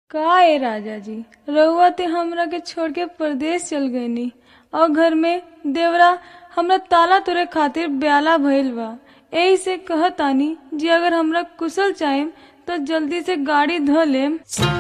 का ए राजा जी रउआ ते हमरा के छोड़ के परदेश चल गईनी और घर में देवरा हमरा ताला तोरे खातिर ब्याला भइल बा एही से कहतानी जी अगर हमरा कुशल चाहेम तो जल्दी से गाड़ी ध लेम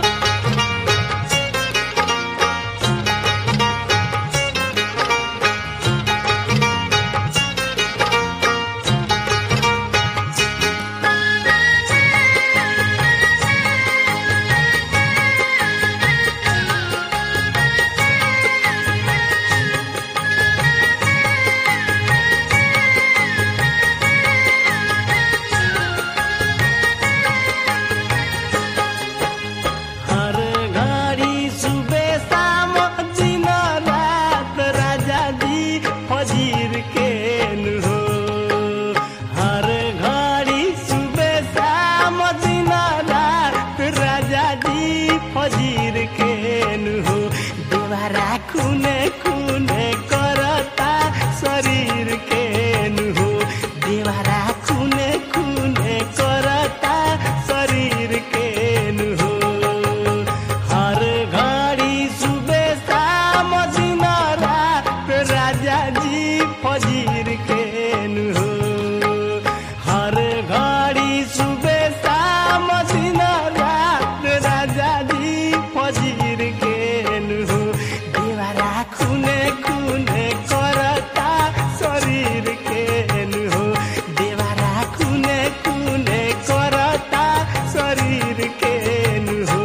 हर घड़ी सुबह शाम दिन रात राजा जी फजीर के नु हो हर घड़ी सुबह शाम दिन रात राजा जी फजीर के नु हो देवारा खूने खूने करता शरीर के नु हो देवारा खूने खूने करता शरीर के नु हो हर घड़ी सुबह शाम दिन रात राजा जी फजीर के नु हो हर घड़ी सुबह शाम दिन रात राजा जी फजीर के नु हो देवारा खूने खूने करता शरीर के नु हो देवारा खूने खूने करता शरीर के नु हो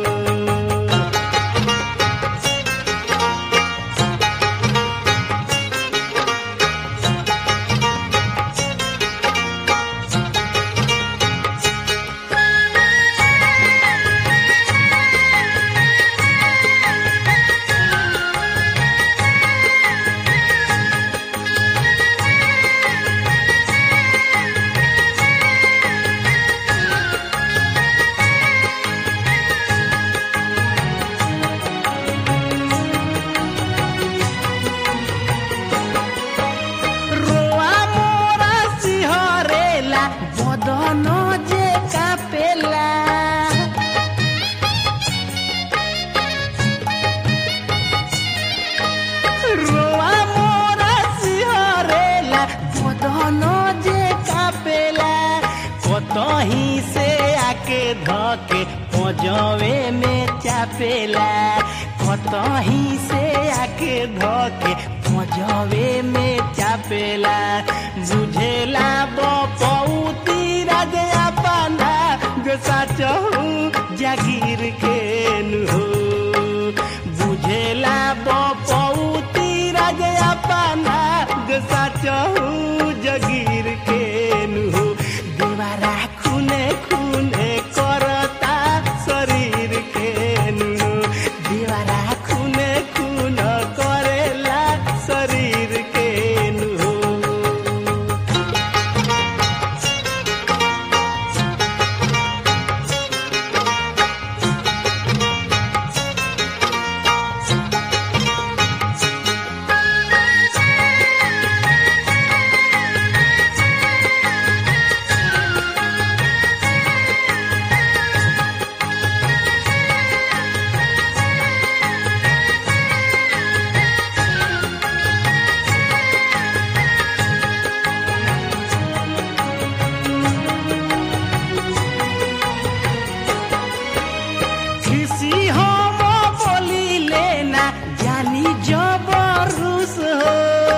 रोआ मोरा सिहरेला बदन जे कापेला रोआ मोरा सिहरेला बदन जे कापेला कतही से आके धके पजवे में चापेला कतही से आके धके पजवे में चापेला बुझेला बपौती राजा पाना जो साचहू जागीर के नु हो बुझेला बपौती राजा पाना जो साचहू जगीर के नु हो देवारा खूने खूने करता शरीर के नु हो देवारा खूने खून करेला शरीर के नु हो खुशी हम बोली लेना जानी जबरूस हो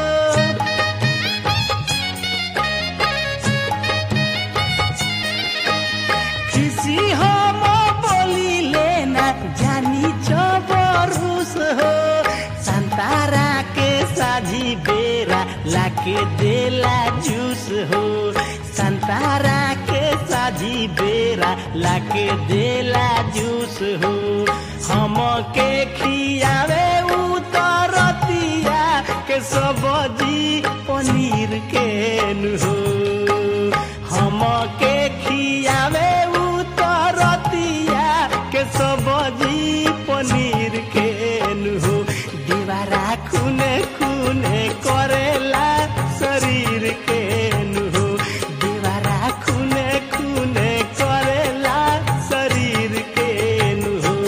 खुशी हम बोली लेना जानी जबरूस हो संतारा के साझी बेरा लाके देला जूस हो संतारा के साझी बेरा लाके देला जूस हो हम के खियावे उतरतिया के सब्जी पनीर के नु हो हम के खियावे उतरतिया के सब्जी पनीर के नु हो दीवारा खूने खूने करेला शरीर के नु हो दीवारा खूने खूने करेला शरीर के नु हो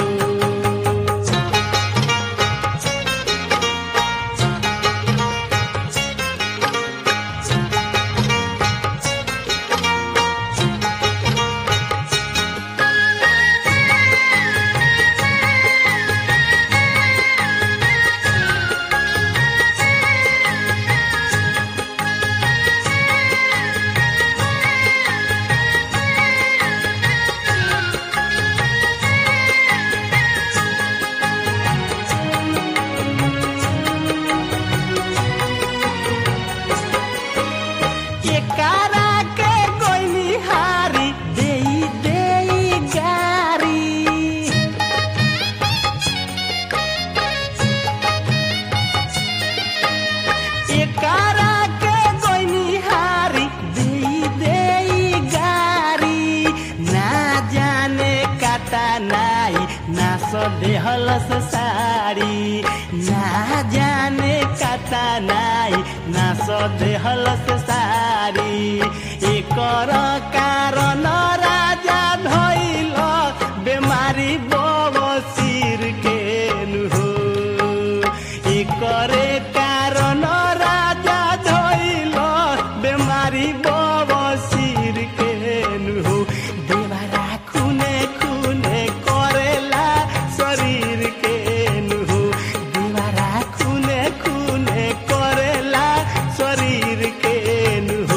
नाई नास देहलस साड़ी ना जाने कता नाई नास देहलस साड़ी एकर कारण राजा धैल बेमारी बवसीर के हो एकरे कारण राजा धैल बेमारी बवसीर के हो देवरा खुने खुने करेला शरीर के हो देवरा खुने खुने करेला शरीर के हो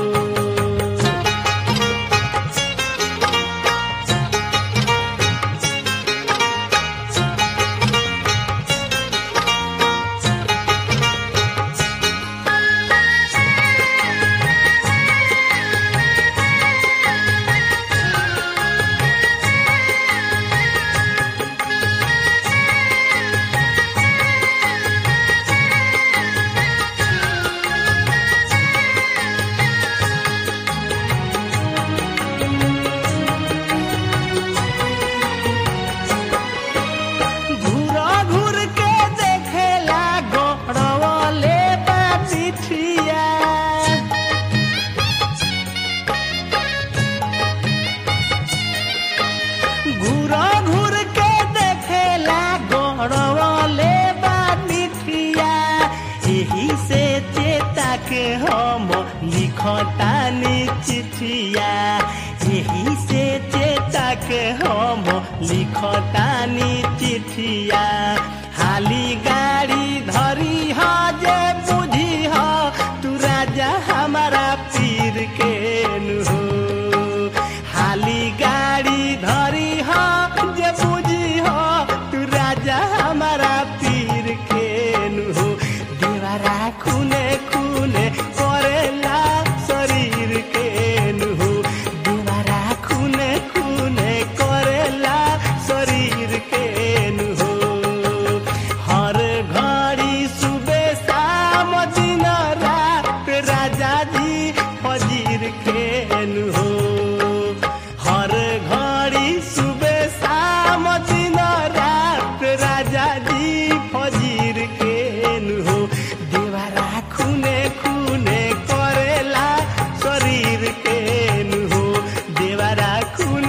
घूर घूर के देखेला गौरवले बाटिठिया घूर घूर के देखेला गौरवले बाटिठिया एही से चेता के हम लिखतानी चिठिया एही से चेता के हम लिखतानी चिठिया हाली गाड़ी धरी ह जे बुझी ह तू राजा हमारा पीर के नु हाली गाड़ी धरी ह जे बुझी ह तू राजा हमारा पीर के नु देवरा खुने खुने करेला शरीर के नु देवरा खुने खुने करेला शरीर के नु हर घड़ी सुबह शाम दिन रात राजा जी फजीर के नु हर घड़ी सुबह शाम दिन रात राजा जी फजीर के नु देवरा खुने खुने करेला शरीर के नु देवरा खुने